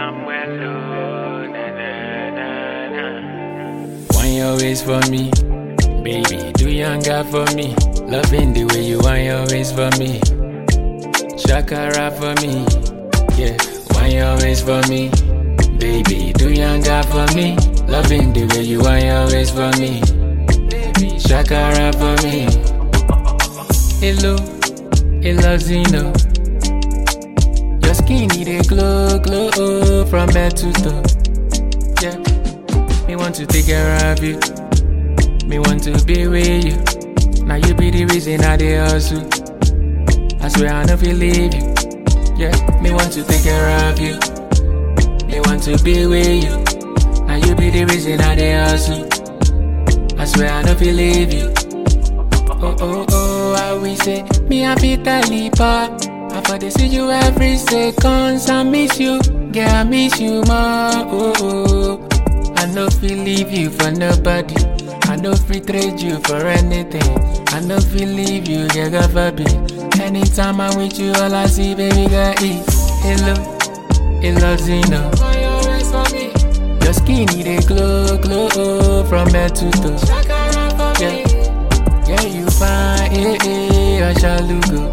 somewhere low. Na, na, na, na. Wine your waist for me, baby. Do younger for me. Loving the way you wine your waist for me. Shakara for me, yeah. Wine your waist for me, baby. Do younger for me. Loving the way you wine your waist for me. Shakara for me. Hello, hello Zeno. Your skin need a glow, glow from head to toe. Yeah, me want to take care of you. Me want to be with you. Now you be the reason I dey hustle. I swear I never leave you. Yeah, me want to take care of you. Me want to be with you. Now you be the reason I dey hustle. I swear I never leave you. Oh oh oh, I will say me happy talipa. I for dey see you every second. I miss you, girl I miss you more. Oh oh, I no feel leave you for nobody. I no fit trade you for anything. I no feel leave you, girl God forbid. Anytime I'm with you, all I see, baby girl is hello, hello Zeno. Your skin need a glow, glow from head to toe. Yeah. Yeah, you fine, eh, eh, Ashalugo.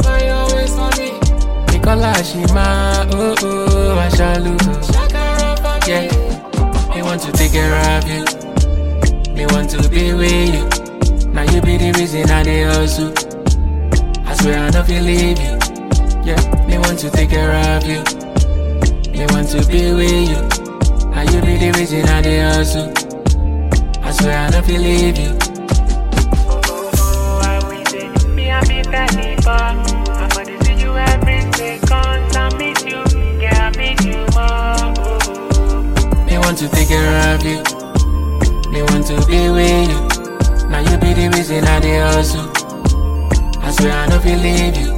Nicola Shima, oh, oh, Ashalugo. Yeah, me want to take care of you. Me want to be with you. Now you be the reason I dey hustle. I swear I never leave you. Yeah, me want to take care of you. Me want to be with you. Now you be the reason I dey hustle. I swear I never leave you. Oh, I will say, me happy talipa. I for dey see you every second. I miss you, girl, I miss you more. Oh, oh. Me want to take care of you. Me want to be with you. Now you be the reason I dey hustle. I swear I never leave you.